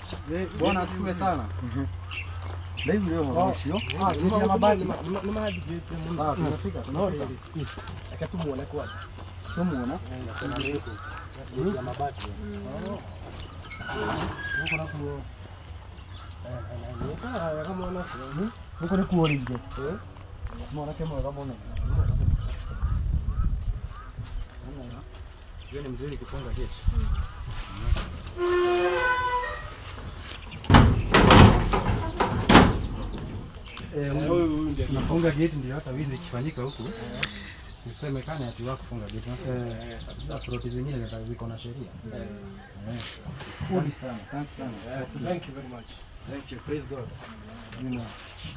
Eh, Bwana asifiwe sana. Ndaivu leo mwandishi yo. Ah, geti ya mabati. Ni mahali geti ya Ah, tumefika. Tunaona. Aka tumuone kwanza. Tumuona. Nasema geti ya mabati. Huko na kuo. Ah, kama una Huko ni kuo linge. Mwana kama kama una. Hiyo ni mzuri kufunga geti. Eh, huyu ndiye tunafunga geti ndio hata wizi ikifanyika huku. Sisemekane ati wako kufunga geti. Sasa ploti zingine zita- ziko na sheria. Eh. Pole sana. Asante sana. Yes, thank you very much. Thank you. Praise God. You know.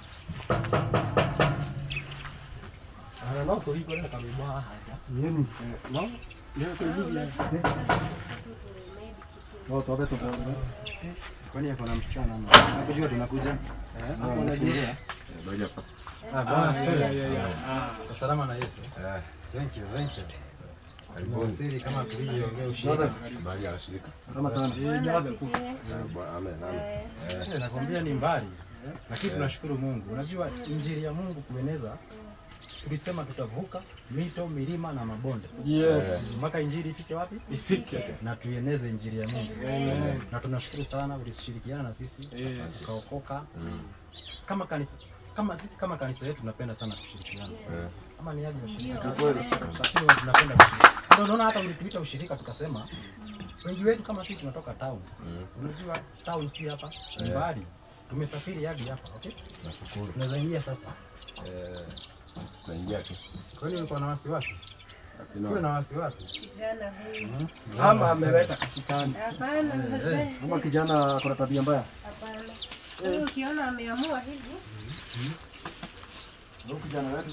Ana no to hiko na kamibwa hapa. Yeni. No? Leo kwa hivi. Watu wabeto kwa. Kwani ako na msichana ama? Nakujua tunakuja. Eh, hapo unajiongea. Ah, bwana asifiwe. Ah, salama na Yesu. Thank you, thank you. Wasili kama tulivyoongea ushirika. Kama sana. Eh, nakwambia ni mbali. Lakini tunashukuru Mungu. Unajua injili ya Mungu kueneza tulisema tutavuka mito, milima na mabonde. Yes. Mpaka injili ifike wapi? Ifike. Na tuieneze injili ya Mungu. Amen. Na tunashukuru sana ulishirikiana na sisi Yes. ukaokoka. Kama kanisa kama sisi kama kanisa yetu tunapenda sana kushirikiana. Kama ni aje ushirika. Sisi huwa tunapenda kushirika. Ndio unaona hata ulituita ushirika tukasema wengi wetu kama sisi tunatoka town. Unajua town si hapa, ni mbali. Tumesafiri hadi hapa, okay? Nashukuru. Tunaweza ingia sasa. Tunaingia tu. Kwani ulikuwa na wasiwasi? Tuwe na wasiwasi. Kijana huyu. Ama ameleta katikani. Hapana, Kama kijana ako na tabia mbaya. hapana. Huyu ukiona ameamua hivi, Huyu kijana wetu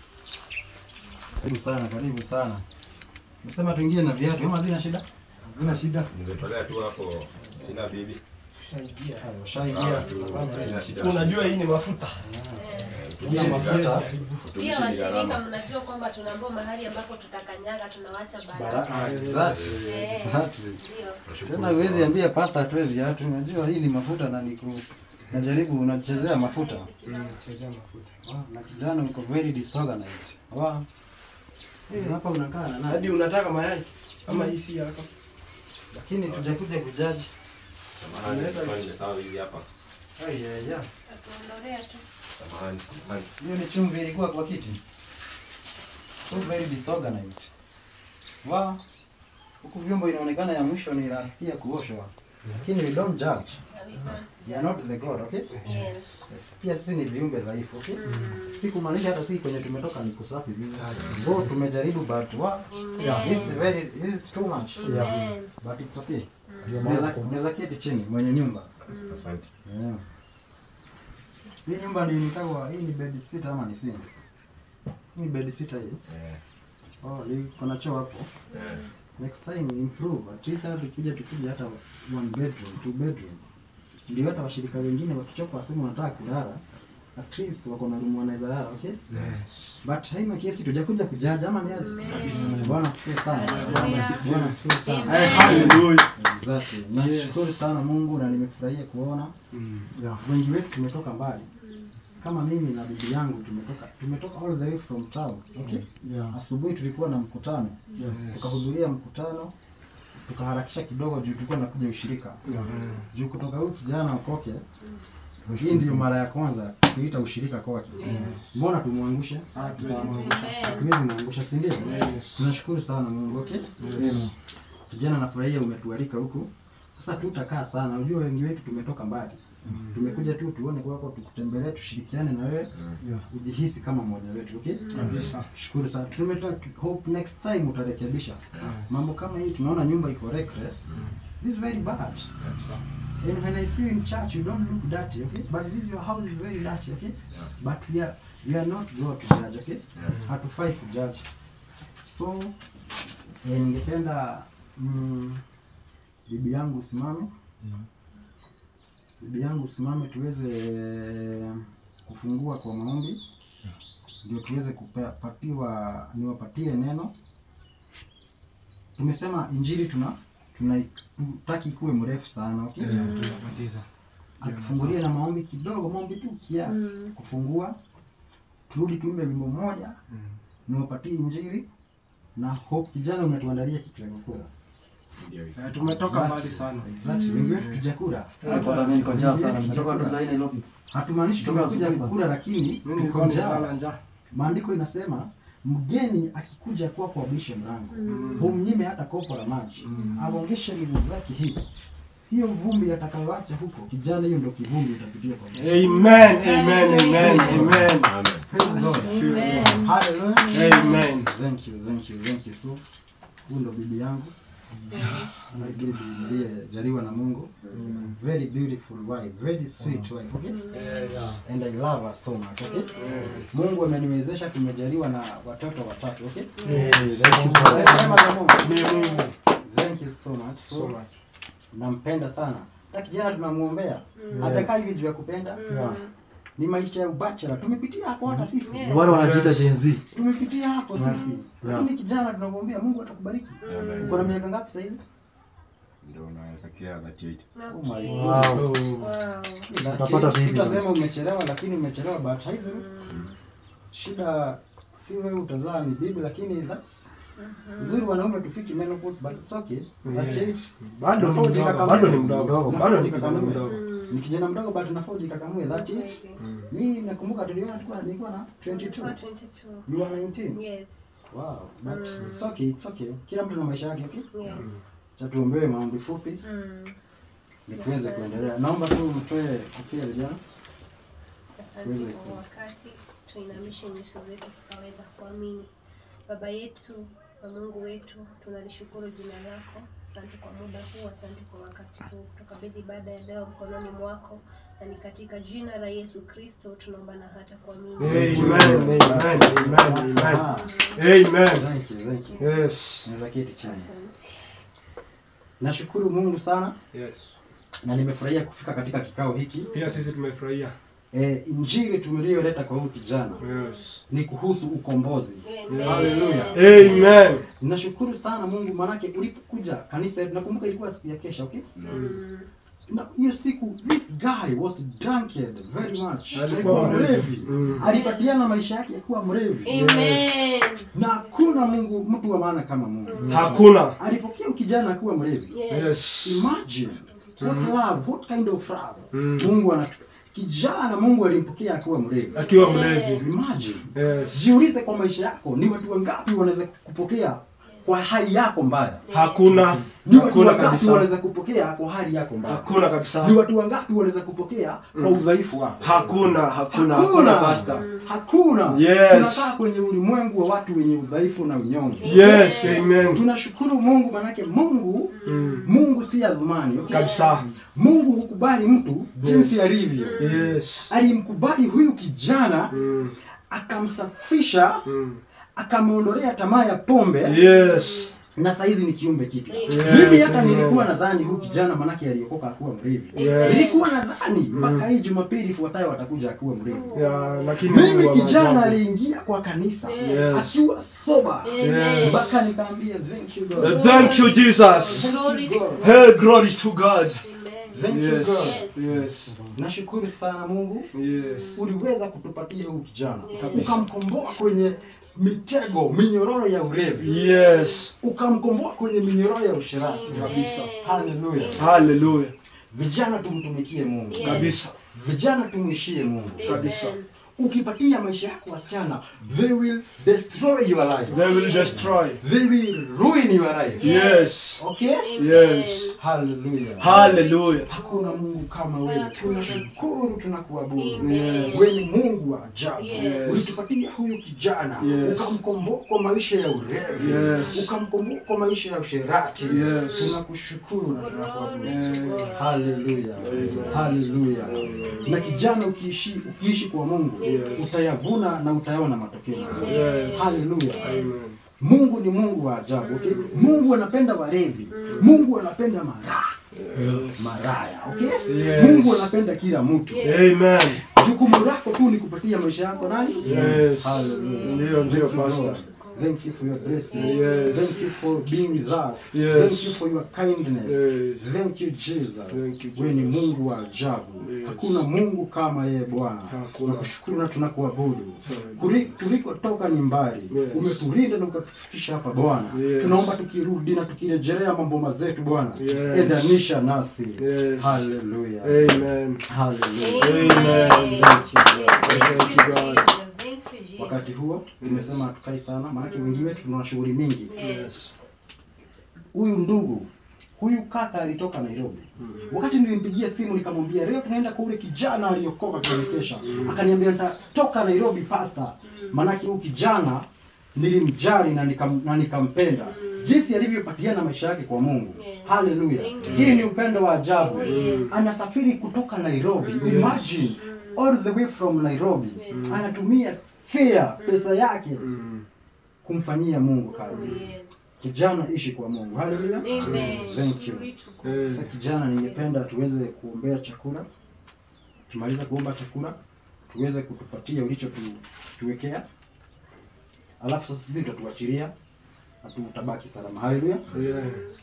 Karibu sana, karibu sana. Nasema tuingie na viatu, kama zina shida? Zina shida. Nimetolea tu hapo, sina bibi. Ushaingia. Hayo, Ushaingia. Sina shida. Unajua hii ni mafuta. Tumia mafuta. pia washirika mnajua kwamba tunaambiwa mahali ambapo tutakanyaga tunawacha baraka. Baraka. Exactly. Eh, Exactly. Ndio. Tena huwezi ambia pasta atoe viatu. Unajua hii ni mafuta na niku najaribu unachezea mafuta. Chezea mafuta. Wow, na kijana uko very disorganized. Wow. Eh, hapa unakaa na nani? Hadi unataka mayai? Ama hii si yako? Lakini tujakuja kujaji. Samahani, nilikuwa nimesahau hizi hapa. Ai ya ya. Tatuondolea tu. Samahani, samahani. Hiyo ni chumvi ilikuwa kwa kiti. So very disorganized. Wow. Huku vyombo inaonekana ya mwisho ni last year kuoshwa. Lakini we don't judge. Na we don't We are not the God, okay? Yes. Yes. Pia sisi ni viumbe dhaifu, okay? Si kumaanisha hata sisi kwenye tumetoka ni kusafi vile. Though tumejaribu but wow. Yeah, this is very this is too much. Amen. But it's okay. Unaweza unaweza keti chini mwenye nyumba. Asante. Yeah. Hii nyumba ndio nikawa hii ni bed sitter ama ni single? Hii ni bed sitter hii. Eh, Oh, ni kuna choo hapo. eh. Next time improve. At least hata tukija tukija hata one bedroom, two bedroom. Ndio hata washirika wengine wakichoka waseme wanataka kulala. At least wako na room wanaweza lala, okay? Yes. But haima kiasi tujakuja kujaji ama ni aje? Bwana asifiwe sana. Hallelujah. Bwana asifiwe sana. Amen. Hallelujah. Exactly. Nashukuru sana Mungu na nimefurahia kuona wengi wetu tumetoka mbali. Kama mimi na bibi yangu tumetoka tumetoka all the way from town. Okay? Yeah. Asubuhi tulikuwa na mkutano. Yes. Tukahudhuria mkutano tukaharakisha kidogo juu tulikuwa nakuja ushirika. Juu kutoka huyu kijana ukoke hii ndio mara ya kwanza kuita ushirika kwake. Mbona tumwangushe? Amen. Hatuwezi mwangusha, si ndio? Tunashukuru sana Mungu, okay? Kijana nafurahia umetualika huku. Sasa tutakaa sana. Unajua wengi wetu tumetoka mbali. Tumekuja tu tuone kwako, tukutembelee, tushirikiane na wewe, Yeah. ujihisi kama mmoja wetu, okay? Kabisa. Shukuru sana. Tumetoka hope next time utarekebisha. Mambo kama hii tunaona nyumba iko reckless. This is very bad. Kabisa. And when I see you in church, you don't look dirty, okay? But this your house is very dirty, okay? But we are we are not God to judge, okay? Hatufai kujudge. So eh, ningependa mm, bibi yangu usimame, bibi yangu usimame, tuweze kufungua kwa maombi, ndio tuweze kupatiwa, niwapatie neno. Tumesema injili tuna tunaitaki kuwe mrefu sana okay? Tunabatiza. atufungulie na maombi kidogo, maombi tu kiasi kufungua, turudi tuimbe wimbo mmoja, niwapatie injili na hope. Kijana, umetuandalia kitu ya kukula. Eh, Tumetoka mbali sana. Exactly. Wengi wetu tujakula, Kwanza mimi niko njaa sana. Nimetoka tu sasa Nairobi. hatumaanishi Toka tumekuja asubuhi kukula, lakini Mimi tuko nilikuwa nimelala njaa. njaa. Maandiko inasema mgeni akikuja kwako abishe mlango, humnyime hata kopo la maji, aongeshe miguu zake hivi hiyo vumbi atakayoacha huko kijana, hiyo ndio kivumbi utapitia kwa maisha. Amen, amen, amen, amen. Praise God. Amen. Hallelujah. Amen. Thank you, thank you, thank you. So, huyu ndo bibi yangu. My baby aliyejaliwa na Mungu. Very beautiful wife, very sweet wife, okay? And I love her so much, okay? Mungu ameniwezesha tumejaliwa na watoto watatu, okay? Sema na Mungu. Ni Mungu. Thank you so much. So So, much. nampenda sana. Hata kijana tunamuombea. Hajakaa hivi juu ya kupenda. Ni maisha ya ubachela. Tumepitia hapo hata sisi. Ni wale wanajiita Gen Z. Tumepitia hapo sisi. Yeah. Lakini kijana tunamwombea Mungu atakubariki. Uko na miaka ngapi sasa hivi? Ndio naelekea 38. Oh my God. Wow. Wow. Utapata baby. Utasema umechelewa lakini umechelewa but hivyo. Shida si wewe utazaa ni bibi lakini that's Uzuri wanaume tufiki menopause but it's okay. That's Yeah. it. Bado ni mdogo, bado ni mdogo, bado ni kijana mdogo. Ni kijana mdogo but nafaa ujikakamue that it. Mimi nakumbuka tuliona tulikuwa nilikuwa na 22. You are 19. Yes. Wow. But it's okay, it's okay. Kila mtu na maisha yake, okay? Yes. Cha tuombewe maombi fupi Mm. ili tuweze kuendelea. Naomba tu mtoe kofia vijana. Asante kwa wakati, tuinamishe nyuso zetu tukaweza kuamini. Baba yetu na Mungu wetu, tunalishukuru jina lako. Asante kwa muda huu, asante kwa wakati huu. Tukabidhi ibada ya leo mkononi mwako, na ni katika jina la Yesu Kristo tunaomba na hata kuamini. Amen, amen, amen, amen. Ah, Amen. Thank you, thank you. Yes. Naweza keti chini. Asante. Nashukuru Mungu sana Yes. na nimefurahia kufika katika kikao hiki. Pia sisi tumefurahia. E, injili tuliyoleta kwa huyu kijana Yes. ni kuhusu ukombozi. Amen. Hallelujah. Amen. Nashukuru sana Mungu maanake ulipokuja kanisa yetu nakumbuka ilikuwa siku ya kesha, okay? Mm. Na hiyo siku this guy was drunkard very much. Alikuwa Alikuwa mlevi. mlevi. Mm. Alipatiana maisha yake akiwa mlevi. Amen. Na hakuna Mungu mtu wa maana kama Mungu. Hakuna. Alipokea kijana akiwa mlevi. Yes. Yes. Imagine what love, what kind of love. Mm. Mungu ana kijana Mungu alimpokea akiwa mlevi. Akiwa mlevi. Imagine. Yes. Jiulize kwa maisha yako ni watu wangapi wanaweza kupokea kwa hali yako mbaya? Hakuna. Ni watu Hakuna wangapi kabisa. wanaweza kupokea kwa hali yako mbaya? Hakuna kabisa. Ni watu wangapi wanaweza kupokea kwa udhaifu wako? Hakuna, hakuna, hakuna pastor. Hakuna. Yes. Tunakaa kwenye ulimwengu wa watu wenye udhaifu na unyonge. Yes, amen. Tunashukuru Mungu manake Mungu Mm. Mungu si adhumani. Okay? Kabisa. Mungu hukubali mtu jinsi alivyo. Yes. Alimkubali huyu kijana Mm. akamsafisha, Mm. akamwondolea tamaa ya pombe Yes. na saizi ni kiumbe kipya. Yes, Mimi hata amen. nilikuwa nadhani huyu kijana manake aliokoka akuwa mlevi. Yes. Nilikuwa nadhani mpaka hii Jumapili ifuatayo atakuja akiwa mlevi. Ya, lakini Mimi Mungu wa kijana maajabu. aliingia kwa kanisa Yes. akiwa soba Amen. mpaka nikaambia thank you Uh, God. Thank you, Jesus. Glory to God. Hey, glory to God. Amen. Thank you Yes. God. Yes. Nashukuru sana Mungu Yes. uliweza kutupatia huyu kijana Kabisa. ukamkomboa kwenye mitego minyororo ya ulevi Yes. ukamkomboa kwenye minyororo ya usherati kabisa. Haleluya! Hallelujah. Vijana tumtumikie Mungu Yes. Kabisa. vijana tumwishie Mungu. Kabisa. Amen. Ukipatia maisha yako wasichana, they will destroy your life, They will destroy. they will ruin your life. Yes. Okay? Yes. Haleluya! Hallelujah. Hakuna Mungu kama wewe. Tunashukuru, tunakuabudu. Amen. Wewe ni Mungu wa ajabu. Yes. Ulitupatia huyu kijana Yes. ukamkomboa kwa maisha ya ulevi, Yes. ukamkomboa kwa maisha ya usherati. Yes. Tunakushukuru na tunakuabudu. Glory to God. Haleluya, haleluya. Na kijana ukiishi ukiishi kwa Mungu Yes. utayavuna na utayaona matokeo mazuri. Yes. Haleluya. Amen. Mungu ni Mungu wa ajabu. Okay? Mungu anapenda walevi. Mungu anapenda maraya. Maraya, okay? Yes. Mungu anapenda kila mtu. Amen. Jukumu lako tu ni kupatia maisha yako nani? Yes. Hallelujah. Ndio, ndio, Thank you, pastor. Lord. Thank you for your blessing. Yes. Thank you for being with us. Yes. Thank you for your kindness. Yes. Thank you Jesus. Thank you, Wewe ni Jesus. Mungu wa ajabu. Yes. Hakuna Mungu kama yeye Bwana. Hakuna. Tunakushukuru na tunakuabudu. Yes. Kuli- Tulikotoka ni mbali. Yes. Umetulinda na ukatufikisha hapa Bwana. Yes. Tunaomba tukirudi na tukirejelea mambo mazetu Bwana. Yes. Endanisha nasi. Yes. Hallelujah. Amen. Hallelujah. Amen. Thank you, Lord. Thank you, God. Thank you, Jesus. Wakati huo nimesema hatukai sana, maanake wengi wetu tuna shughuli mingi. Yes. Huyu ndugu huyu kaka alitoka Nairobi. Wakati nilimpigia simu nikamwambia leo tunaenda kwa ule kijana aliyokoka kuelekesha, akaniambia nitatoka Nairobi pasta, maanake huyu kijana nilimjali na nikam, na nikampenda jinsi alivyopatiana maisha yake kwa Mungu. Yes. Haleluya! Thank you. Hii ni upendo wa ajabu. Oh, yes. Anasafiri kutoka Nairobi, imagine all the way from Nairobi, Yes. anatumia fare pesa yake Mm. kumfanyia Mungu Oh, kazi. yes. Kijana, ishi kwa Mungu. Haleluya! Amen. Thank you. Glory to God. Eh, Sasa kijana, ningependa tuweze kuombea chakula. Tumaliza kuomba chakula, tuweze kutupatia ulicho tu, tuwekea, alafu sasa sisi tutatuachilia na tutabaki salama. Haleluya! Yes.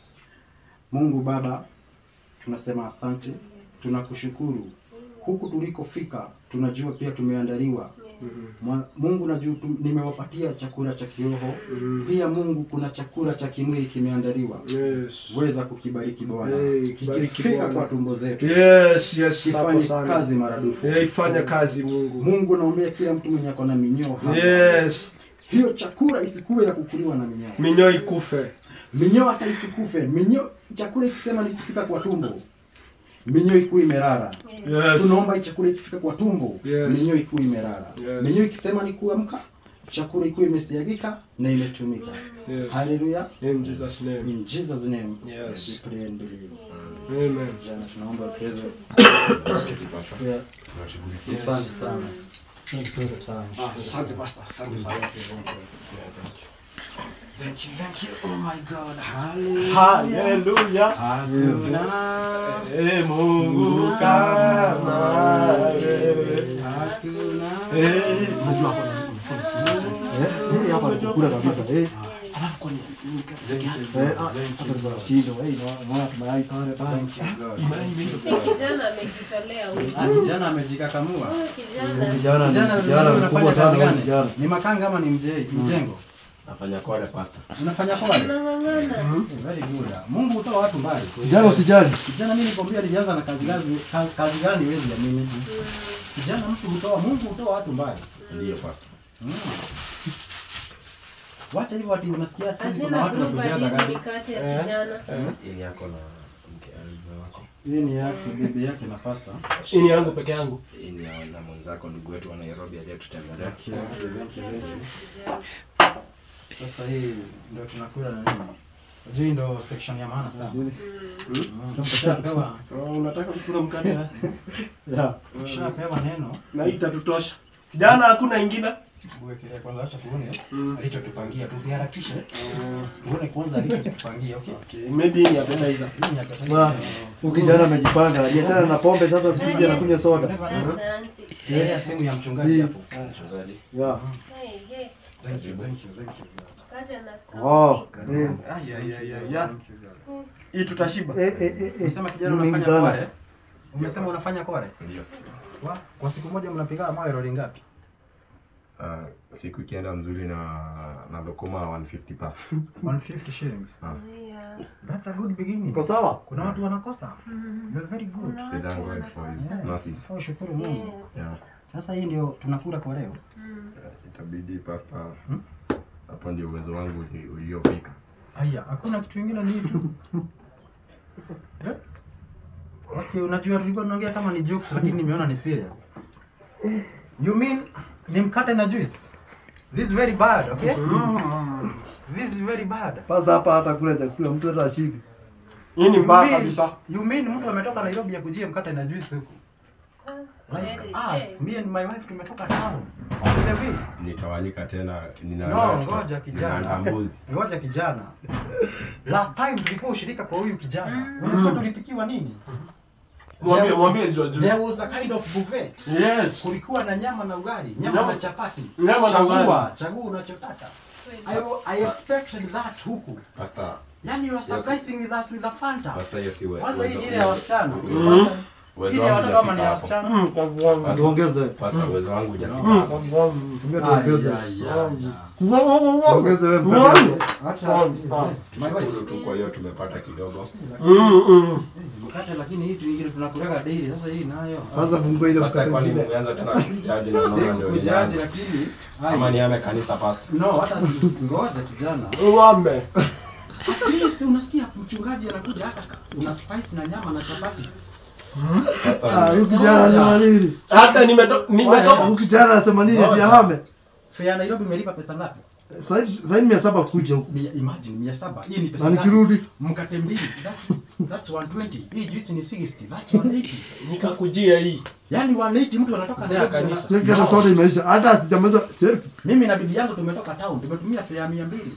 Mungu Baba, tunasema asante, tunakushukuru. Huku tulikofika tunajua pia tumeandaliwa Mwa- Mungu najua tu- nimewapatia chakula cha kiroho Mm. pia Mungu kuna chakula cha kimwili kimeandaliwa. Yes. Weza kukibariki Bwana, Hey, kibariki kikifika Bwana. kwa tumbo zetu Yes, yes, hapo kifanye sana. kazi maradufu. Eh, ifanya kazi Mungu. Mungu naombea kila mtu mwenye ako na minyoo hapa. Yes. Hiyo chakula isikuwe ya kukuliwa na minyoo. Minyoo ikufe. Minyoo hata isikufe. Minyoo chakula ikisema nikifika kwa tumbo. Minyoo ikuwe imerara. Yes. Tunaomba hii chakula ikifika kwa tumbo, Yes. minyoo ikuwe imerara. Yes. Minyoo ikisema ni kuamka, chakula ikuwe imesiagika na imetumika. Yes. Haleluya. In Jesus name. In Jesus name. Yes. we pray and believe. Amen. Jana tunaomba tuweze Pastor. pia Tunashughulikia. asante sana. Asante sana. Asante pastor. Asante sana. Thank you, thank you. Oh my God. Hallelujah. Hallelujah. Hakuna Eh, Mungu kama wewe. hakuna Eh, Eh, hii hapa ni kukula kabisa. Eh. Eh, ah, hapa ni mashindano. Eh, na- naona tumayai pale pale. Thank you, God. Ni kijana amejitolea huyu. Ah, kijana amejikakamua. Huyu kijana Kijana ni Kijana kijana unafanya mkubwa kazi sana huyu gani? kijana. Ni makanga ama ni mje- mjengo? Nafanya kole pastor. Unafanya kwale? anang'ang'ana. Very good. Mungu hutoa watu mbali. Kijana usijali. Kijana mimi nikwambia alianza na kazi gani ka- kazi gani wewe jamii? Kijana mtu hutoa Mungu hutoa watu mbali. Ndiyo pastor. Mm. Wacha hivyo ati unasikia siku hizi kuna Hazina watu wa group kujaza hizi gari. mikate ya kijana. Ili yako na mke mume wako. Hii ni yake bibi yake na pasta. Hii ni yangu peke yangu. Hii ni ya- na mwenzako ndugu wetu wa Nairobi aliyetutembelea. Okay, okay, thank you, thank you. Sasa hii ndio tunakula na nini? Unajua hii ndio section ya maana sana. Mm. Ukishapewa Oh, unataka kukula mkate? eh? Yeah. ukishapewa neno Na hii itatutosha. Kijana hakuna ingine? uwekelee kwanza, acha tuone Mm. alichotupangia, tusiharakishe. Tuone kwanza alichotupangia, okay? Okay, maybe hii ni appetizer. Hii ni appetizer. Sasa huyu kijana amejipanga. Aliachana na pombe sasa siku hizi anakunywa soda. Asante. Ile simu ya mchungaji Hii. hapo. Mchungaji. Yeah. Hey, hey. Thank you, thank you, thank you. Mkate na Wow. stamp. Eh, Ay, ay, ay, ay, ya. Thank you, God. Hii tutashiba. eh, eh, eh, eh. Umesema kijana Mingi unafanya sana. kware? Umesema unafanya kware? Ndiyo. Wa, kwa siku moja mnapiga mawe roli ngapi? Ah, siku ikienda mzuri na na lokoma 150 pastor. 150 shillings. Yeah. That's a good beginning. Uko sawa? Kuna watu wanakosa. You're very good. Kuna We thank watu God for his wanakosa. mercies. So shukuru Mungu. Yes. Yeah. Sasa hii ndio tunakula kwa leo. Mm. Itabidi pastor. Hmm? Hapo ndio uwezo wangu uli- uliofika. Haya, hakuna kitu kingine ni tu. Eh? Okay, unajua tulikuwa tunaongea kama ni jokes lakini nimeona ni serious. You mean ni mkate na juice? This is very bad, okay? This is very bad. Pasta hapa hata kula chakula mtu hata ashibi. Hii ni You mbaya mean- kabisa. You mean mtu ametoka Nairobi ya kujia mkate na juice huku? Like Very- us, me and my wife tumetoka town. On the way. Nitawalika tena nina No, ngoja kijana. ninaandaa mbuzi. Ngoja kijana. Last time tulikuwa ushirika kwa huyu kijana. Unajua tulipikiwa nini? Mwambie mwambie jua juu. There was a kind of buffet. Yes. Kulikuwa na nyama na ugali, nyama Nyama- na chapati. nyama na chagua, ugali. chagua unachotaka. I, I expected that huku. Pastor, Yani you are surprising with us with a Fanta. pastor hiyo si we- Kwanza hii uwezo- ile ya wasichana. uwezo- Hii uwezo ile ya wangu watoto ama ni ya hujafika hapo. wasichana? Pastor, Tuongeze. pastor, uwezo wangu hujafika hapo. Tumia tuongeze. Ay, ay, ay. Tuongeze wewe mkate. Acha. My wife. Shukuru tu kwa hiyo tumepata kidogo. Mkate lakini hii tu ingine tunakuleka daily. Sasa hii nayo. Kwanza fungua ile Pastor, mkate kwani mwingine. mumeanza tena kuchaji na naona Siku ndio kujaji inaanza. lakini Ama ai. niame kanisa pastor. No, hata si- ngoja kijana. Ng'ombe. At least unasikia mchungaji anakuja hata ka- una spice na nyama na chapati. Pastor, Ah, huyu kijana anasema nini? Hata nimeto- nimetoka Huyu kijana anasema nini ati ahame? Fare ya Nairobi umelipa pesa ngapi? Sasa sasa mia saba kuja huku. Mia, imagine mia saba. Hii ni pesa Na ngapi? nikirudi Mkate mbili. That's that's 120. Hii juice ni 60. That's 180. nikakujia hii. Yaani 180 mtu anatoka Sasa Nairobi. kanisa. cheki hata soda imeisha. Hata asijamaliza cheki. Mimi na bibi yangu tumetoka town, tumetumia fare ya 200.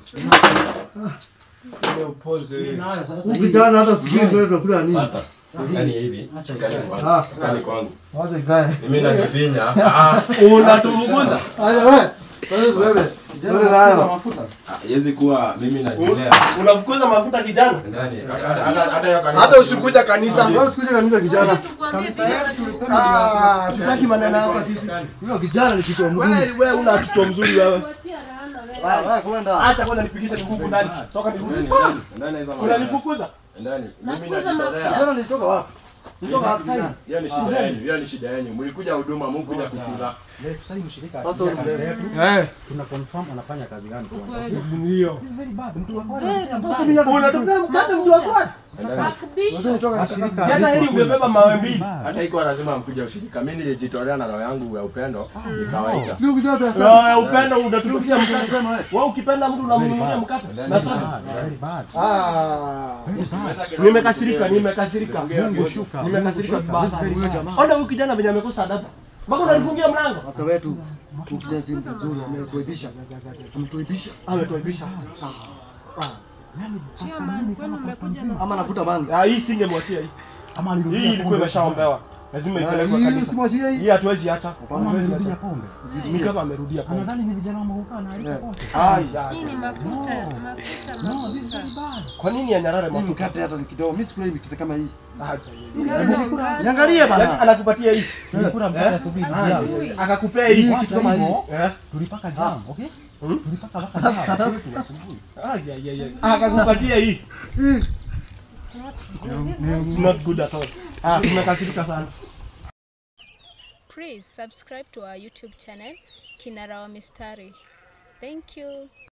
Hii nayo sasa Huyu hii. kijana hata sijui ndio tunakula nini. pastor, kani hivi, Acha kani ikae. kwangu. Ah. Kani kwangu. Wacha ikae. Mimi nakifinya. Ah, Unaturuguza. Haya wewe. Wewe wewe. Kijana Wewe anakuza nayo. mafuta. haiwezi kuwa mimi najilea. Unafukuza mafuta kijana. Ndani, hata- hata- hata- hata hiyo kanisa- Hata usikuja kanisa. Wewe usikuje kanisa kijana. Kanisa yetu tulisema Ah, tutaki maneno yako sisi. Huyo kijana ni kichwa mgumu. Wewe wewe una kichwa mzuri wewe. Ah, wewe kwenda. Hata kwanza nipigishe miguu ndani. Toka miguu. Ndani, ndani, ndani hizo maneno. Unanifukuza? Ndani. Mimi Nafukuza najitolea. Kijana nilitoka wapi? Nilitoka wapi kijana? Hiyo ni shida yenu, hiyo ni shida yenu. Mlikuja huduma, mkuja kukula. Next time shirika Sasa akija ule- kanisa yetu, Eh, tuna confirm anafanya kazi gani kwanza. ndio. This is very bad. Mtu wa Sasa mimi hata Unatupea mkate mtu wa kwani? Unajua nitoka katika Jana hili umebeba mawe mbili. Hata iko lazima mkuja ushirika. Mimi nilijitolea na roho yangu ya upendo, nikawaita. Sio kijana pesa. Roho ya upendo unatupikia Sio mkate. kijana wewe. Wewe ukipenda mtu unamnunulia mkate na soda. Very bad. Ah. Nimekasirika, nimekasirika. Mungu shuka. Nimekasirika vibaya sana. Huyo jamaa. Ona huyu kijana venye amekosa adabu. Mpaka unanifungia mlango. Sasa wetu huyu kijana si mtu mzuri, ametuaibisha. Ametuaibisha. Ametuaibisha. Ama anavuta bangi. Ah, hii singemwachia hii. Ama alirudia Hii ilikuwa pombe. imeshaombewa. Lazima Ah, ipelekwe Hii kanisa. simwachie Hii hii. hatuwezi acha. Ama Hatuwezi alirudia acha. pombe. Ni Zitumie. kama amerudia pombe. Anadhani ni vijana wa mahuka na alipa Eh. pombe. Ai. Hii ni mafuta, mafuta, mafuta. Kwa nini anyarare Hii mafuta? mkate hata ni kidogo. Mimi sikula hii mikate kama hii. Ah, Niangalie yaani bana. anakupatia hii. Nilikula mkate asubuhi Ah, jana. Akakupea hii. Hii kitu kama hii. Eh? Tulipaka jam, okay? Hmm? Tulipaka mpaka jam. Kwetu asubuhi. Ah, yeah, yeah, yeah. Akakupatia hii. Hii. It's not good at all. Ah, tumekasirika sana. Please subscribe to our YouTube channel, Kinara wa Mistari. Thank you.